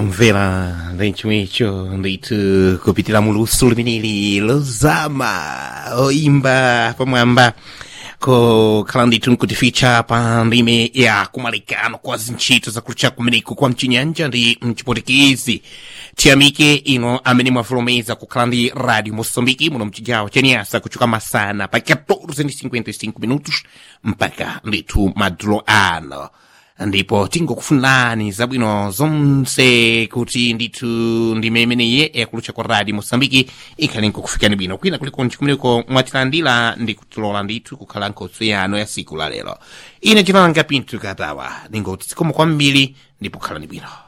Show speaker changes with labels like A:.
A: omvera chomwecho ndithu kupitira mu luso limeneli lozama oimba pamwamba kokhala ndithu nkutificha pa ndime ya kumalekano kwa zintchito zakulucha kumeneko kwa mchinyanja ndi mchipotekezi tiyamike ino amene mwavulomeza kukhala ndi radio moçambike muno mchigawo chaniyasa kuchoka masana pa 14:55 minutos mpaka ndithu madzulo ano ndipo tingokufunirani zabwino zonse kuti ndithu ndime imeneyi yakulucha kwa radio moçambike ikhale nkukufikani bwino kwina kulikonse kumeneko mwatilandira ndi kutilola ndithu kukhala nkhoso yano ya siku la lero ine chinalanga pinthu katawa ndingoti zikomo kwambiri ndipo khalani bwino